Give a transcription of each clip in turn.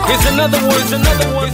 Here's another one. Here's another one.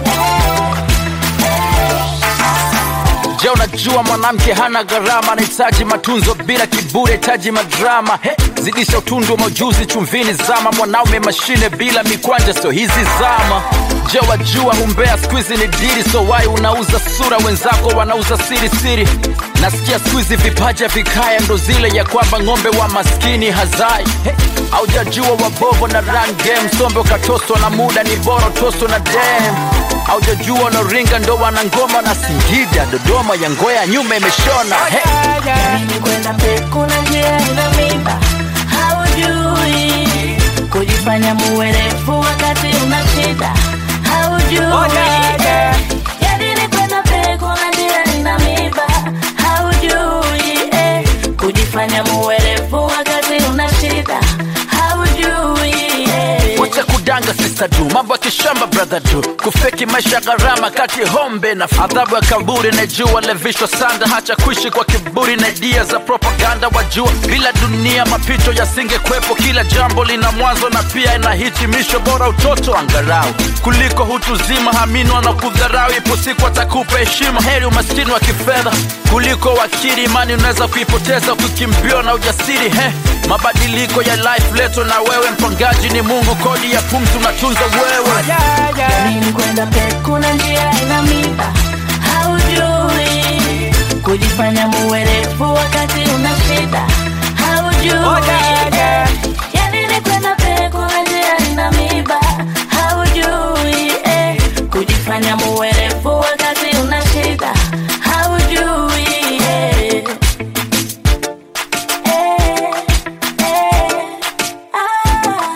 Je, unajua mwanamke hana gharama, anahitaji matunzo bila kiburi, hitaji madrama. He, zidisha utundu wa majuzi chumvini, zama mwanaume mashine bila mikwanja, sio hizi zama. Je, wajua humbea skuizi ni diri, so wai unauza sura, wenzako wanauza siri siri. Nasikia skuizi vipaja vikaya, ndo zile ya kwamba ng'ombe wa maskini hazai. He, aujajua wabovo na run game, sombe ukatoswa na muda, ni bora toswa na dem aujajua wanaringa ndo wana ngoma na Singida, Dodoma ya ngoya nyuma imeshona hey. Mimi kwenda peku na njia ina mimba, haujui kujifanya muwerevu wakati una shida, haujui yani ni kwenda peku na njia ina mimba, haujui eh, kujifanya muwerevu wakati una shida, haujui eh. Wacha kudanga sister du, mambo ya kishamba brother du, kufeki maisha ya gharama kati hombe na adhabu ya kaburi. Najua levishwa sanda, hacha kuishi kwa kiburi na idea za propaganda. Wajua bila dunia mapito yasingekwepo, kila jambo lina mwanzo na pia ina hitimisho. Bora utoto angarau kuliko hutu zima, haminwa na kudharau. Ipo siku atakupa heshima, heri umaskini wa kifedha kuliko wakili. Imani unaweza kuipoteza ukikimbiwa na ujasiri he. Mabadiliko ya life leto na wewe, mpangaji ni Mungu, kodi ya pumzi unatunza wewe. Mimi kwenda peku na njia ina mimba, haujui kujifanya muwerevu wakati una shida, haujui yani ni kwenda peku na njia ina mimba, haujui eh, kujifanya muwerevu wakati una shida, haujui eh. Eh, eh, ah.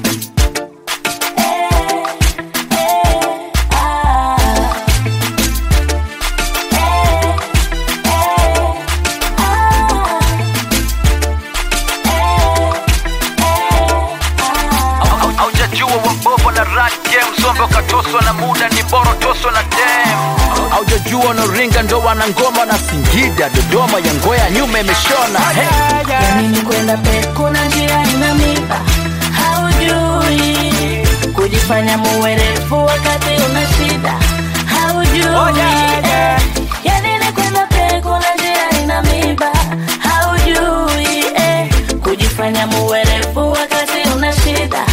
Au- Haujajua wabovo na run game, sombe ukatoswa na muda, ni bora toswa na dem. Haujajua wanaringa ndo wana ngoma na Singida, Dodoma ya ngoya nyuma imeshona hey. Yanini kwenda peku na njia ina mimba, haujui kujifanya muwerevu wakati una shida, haujui eh. Yanini kwenda peku na njia ina mimba, haujui eh. kujifanya muwerevu wakati una shida,